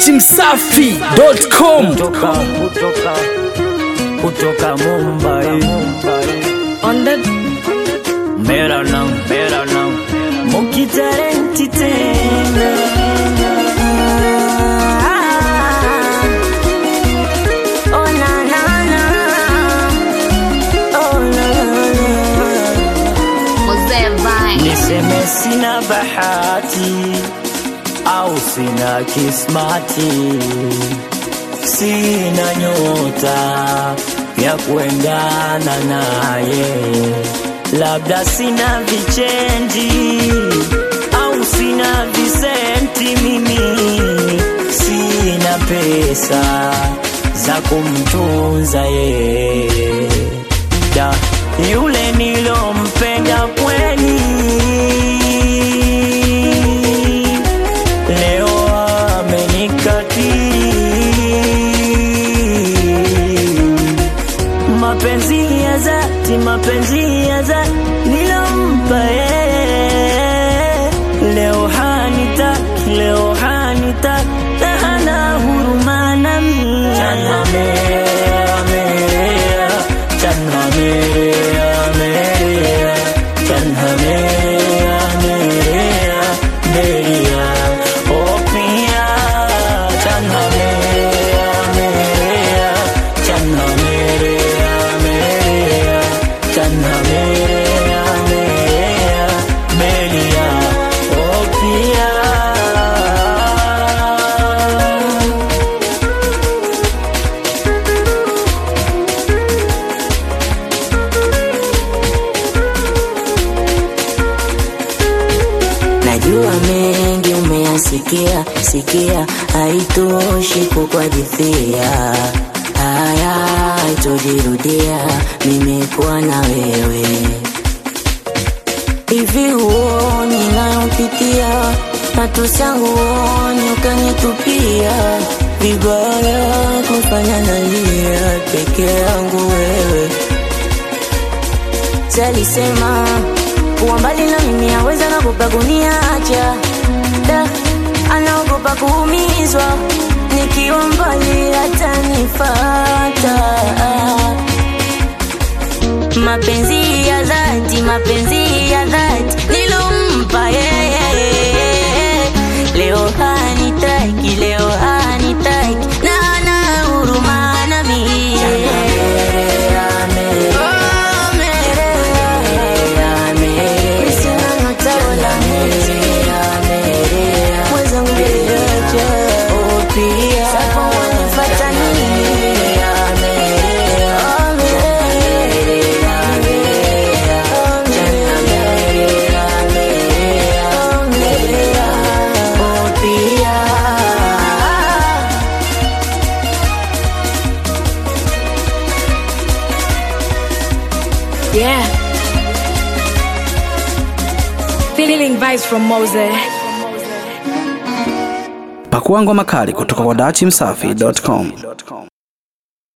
dachimsafi.com kutoka kutoka kutoka Mumbai On the मेरा नाम मेरा नाम मुखी talenti tena oh na na na oh na na Mzee Vine. niseme sina bahati au sina kismati sina nyota ya kuendana naye labda sina vichenji au sina visenti mimi sina pesa za kumtunza yeye da yule nilompenda kweli leo amenikatili mapenzi ya dhati mapenzi ya dhati nilompa yeye leo hanitaki leo hanitaki na hana huruma nami Chana merea, merea, chana merea, merea, chana merea, merea, merea, oh pia, chana merea, merea, chana merea, merea, chana merea, merea, merea, oh pia. Najua mengi umeyasikia sikia, haitoshi kukuhadithia haya, haitojirudia. Nimekuwa na wewe hivi, huoni nayopitia, matusi yangu huoni, ukanitupia vibaya, kufanya nalia peke yangu wewe Salisema kuwa mbali na mimi aweza naogopa kuniacha da, anaogopa kuumizwa nikiwa mbali atanifata. Mapenzi ya dhati, mapenzi ya dhati nilompa yeye, leo hanitaki, leo hanitaki na ana huruma nami. Oh, merea. Sina nataola mwenzangu viaja sasa wanifata nini? Oh, merea. Oh, merea. Oh, pia. Yeah. Feeling vibes from Mose. pakuangwa makali kutoka kwa dachimsafi.com